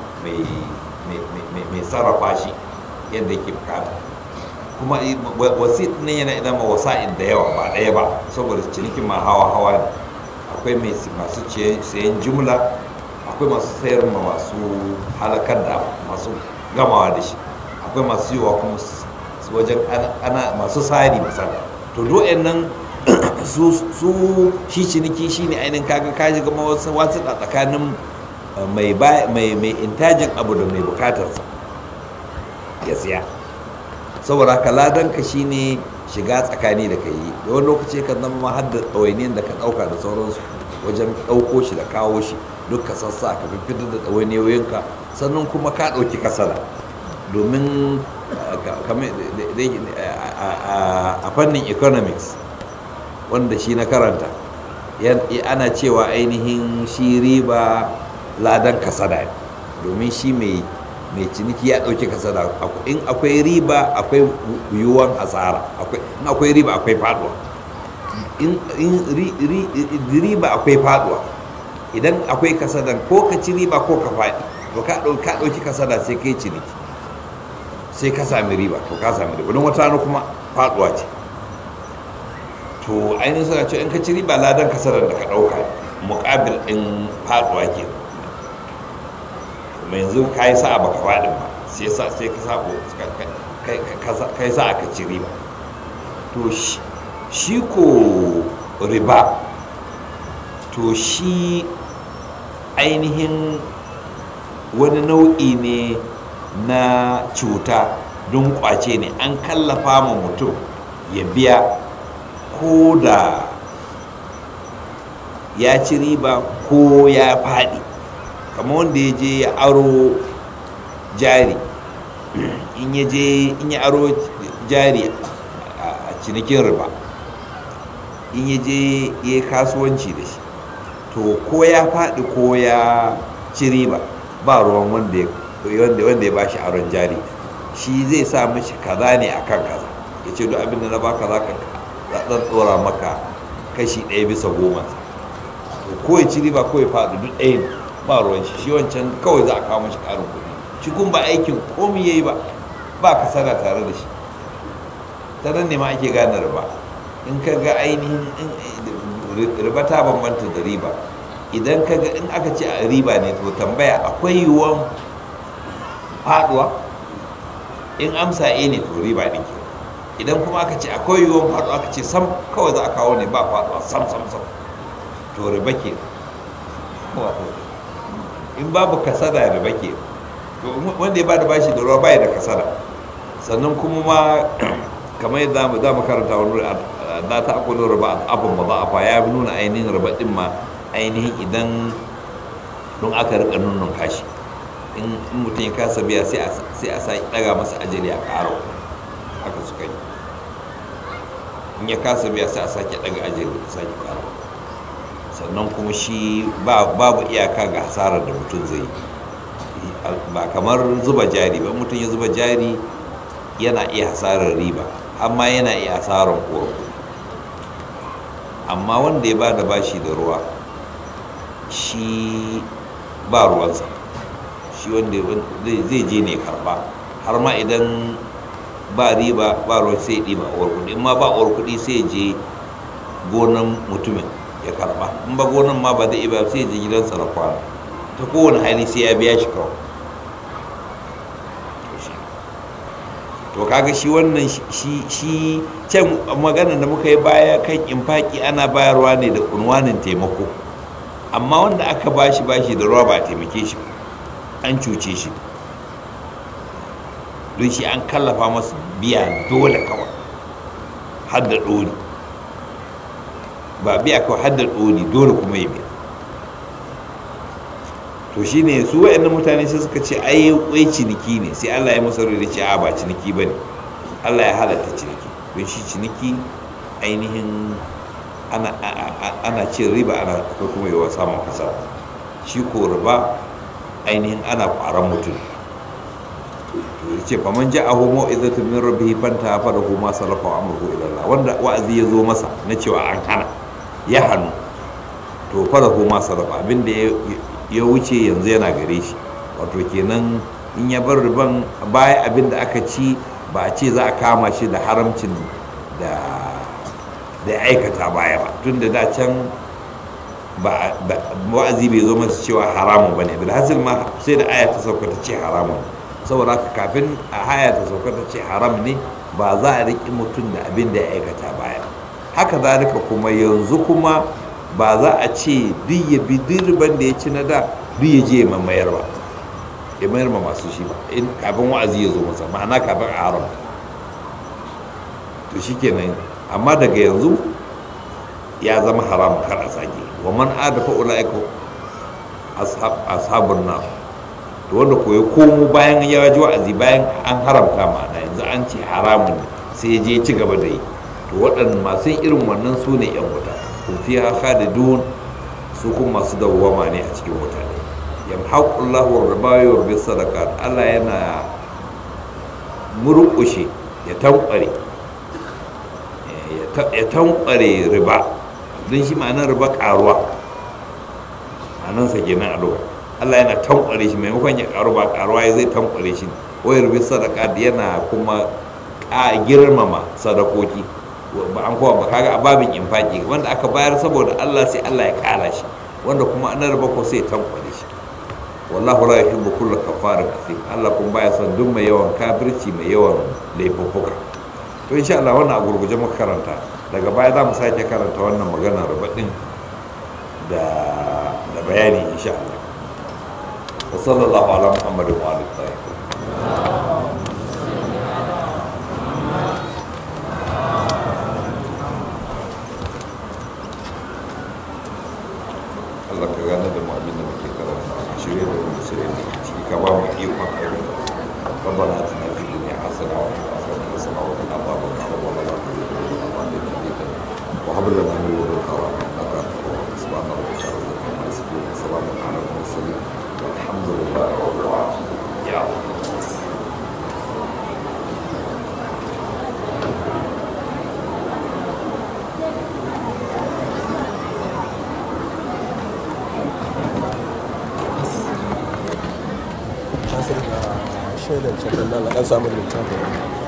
[SPEAKER 1] mai sarrafa shi yadda yake bukata kuma wasit ne yana idan ma wasa'in da yawa ba ɗaya ba saboda cinikin ma hawa hawa ne akwai masu sayan jumla akwai masu sayar ma masu halakar da masu gamawa da shi akwai masu yiwa kuma wajen ana masu sari misali to do'en nan su su shi ciniki shine ainihin kaga ka shiga ma wasu wasu a tsakanin uh, mai ba- mai mai intajin abu da mai bukatarsa ya siya saboda haka ladanka shine shiga tsakani da kai da wani lokaci ka zama ma har da ɗawainiyar da ka ɗauka da sauransu wajen ɗauko shi da kawo shi duk ka sassa ka fitar da ɗawainiyoyinka sannan kuma ka ɗauki kasada domin uh, ka- kamar da- da- a- a- a- a fannin economics wanda shi na karanta yan- ana cewa ainihin shi riba ladan kasada ne domin shi mai mai ciniki ya ɗauki kasada Aku- in akwai riba akwai yiwuwan asara akwai- in akwai riba akwai faduwa in in ri- ri- riba akwai faduwa idan akwai kasadan ko ka ci riba ko ka faɗi to ka ɗau- ka ɗauki kasada sai kai ciniki sai ka sami riba to ka sami riba don wata rana kuma faduwa ce to ainihin suna cewa in ka ci riba ladan kasarar da ka ɗauka muƙabil ɗin faduwa ke kuma yanzu ka yi sa'a baka faɗin ba sai sa sai ka sa ka yi sa'a ka ci riba to shi- shi ko riba to shi ainihin wani nau'i ne na cuta don kwace ne an kallafa ma mutum ya biya ko da ya ci riba ko ya faɗi kamar wanda ya je ya aro jari in ya je in ya aro jari a a cinikin riba in ya je ya yi kasuwanci da shi to ko ya faɗi ko ya ci riba ba ruwan wanda ya wanda wanda ya bashi aron jari shi zai sa mishi kaza ne akan kaza ya ce duk abin da na baka za ka zan tsora maka kashi ɗaya bisa goma to ko ya ci riba ko ya faɗi duk ɗaya ne ba ruwan shi shi wancan kawai za a kawo mashi ƙarin kuɗi shi kun ba aikin komi ya yi ba ba kasara tare da shi ta nan ne ma ake gane riba in ka ga ainihin in- riba ta bambanta da riba idan ka ga in aka ce a riba ne to tambaya akwai yiwuwan faduwa in amsa e ne to riba ne ke idan kuma aka ce akwai yiwuwan faduwa aka ce sam kawai za a kawo ne ba faduwa sam sam sam to riba ke Wato, in babu kasada riba ke to wanda ya bada bashi da ruwa bai da kasada sannan kuma ma kamar yadda za mu karanta wani wuri da ta akwai riba abin ba za a fa ya nuna ainihin riba din ma ainihin idan don aka rika nunnun kashi in in mutum ya kasa biya sai a sai a sa daga masa ajali a karo haka suka yi in ya kasa biya sai a sake daga ajali a sake karo sannan kuma shi ba- babu iyaka ga hasarar da mutum zai yi ba kamar zuba jari ba mutum ya zuba jari yana iya hasarar riba amma yana iya hasarar uwar kuɗi amma wanda ya ba da bashi da ruwa shi ba ruwansa shi wanda zai zai je ne karba har ma idan ba riba ba ruwan sai ya ɗiba uwar kuɗi in ma ba uwar kuɗi sai ya je gonan mutumin ya karba in ba gonan ma ba zai iya ba sai ya je gidansa na kwana ta kowane hali sai ya biya shi kawai to shi to kaga shi wannan shi shi can maganar da muka yi baya kan infaki ana bayarwa ne da unwanin taimako amma wanda aka bashi bashi da ruwa ba a taimake shi ba, an cuce shi don shi an kallafa masa biya dole kawai har da ɗori ba biya kawai har da ɗori dole kuma ya biya to shine su waɗannan mutane sai suka ce ai wai ciniki ne sai Allah ya masa da ce a ba ciniki ba ne Allah ya halatta ciniki don shi ciniki ainihin ana, a- a- ana cin riba ana akwai kuma yawa samun kasa shi ko riba ainihin ana kwaran mutum to ya ce faman ja'ahu mau'izatun min rabbih fanta fa lahu ma salafa wa amruhu ila Allah wanda wa'azi ya zo masa na cewa an hana ya hannu to fa lahu ma salafa abinda ya ya wuce yanzu yana gare shi wato kenan in ya bar riban baya abinda aka ci ba a ce za a kama shi da haramcin da da ya aikata baya ba tun da da can ba ba- wa'azi bai zo masa cewa haramun ba ne da hasil ma sai da aya ta sauka ta ce haramun saboda haka kafin a aya ta sauka ta ce haram ne ba za a riƙi mutum da abin da ya aikata baya haka zalika kuma yanzu kuma ba za a ce duk ya bi dirban da ya ci na da duk ya je ya mamayar ba ya mayar ma masu shi ba in kafin wa'azi ya zo masa ma'ana kafin a haramta to shikenan amma daga yanzu ya zama haram kar a sake wa man adafa ulaika ashabun nar to wanda ko ya komo bayan ya ji wa'azi bayan an haramta ma'ana yanzu an ce haramun ne sai ya je ci gaba da yi to waɗannan masu irin wannan su ne yan wuta kun fi haka da dun su kuma masu dawwama ne a cikin wuta ne yamhaqullahu riba wa yurbi sadaqat Allah yana murƙushe ya tankware ya tankware riba don shi ma'anar riba karuwa ma'anansa kenan a lokacin Allah yana tankware shi maimakon ya karu ba karuwa ya zai tankware shi wayar bi sadaka yana kuma a girmama sadakoki ba an kowa ba kaga a babin infaki wanda aka bayar saboda Allah sai Allah ya kara shi wanda kuma an raba ko sai ya tankware shi wallahu la yuhibbu kulla kafarin athim Allah kuma baya son duk mai yawan kafirci mai yawan laifuffuka to insha Allah wannan a gurguje muka karanta daga baya za mu sake karanta wannan maganar rubadin da da bayani insha Allah وصلى الله على محمد وعلى الطاهرين Allah ka gane da mu abin da muke karanta shirye da mu shirye da ciki ka ba mu ikon aure ربنا اتنا في الدنيا حسنه وفي الاخره حسنه وقنا عذاب النار ربنا لا تزغ قلوبنا بعد إذ هديتنا وهب لنا من لدنك رحمه انك انت الوهاب سبحان ربك رب العزه عما يصفون وسلام على المرسلين والحمد لله رب العالمين يا الله
[SPEAKER 2] Nasir ga shaidar cikin nan na ɗan samun littafin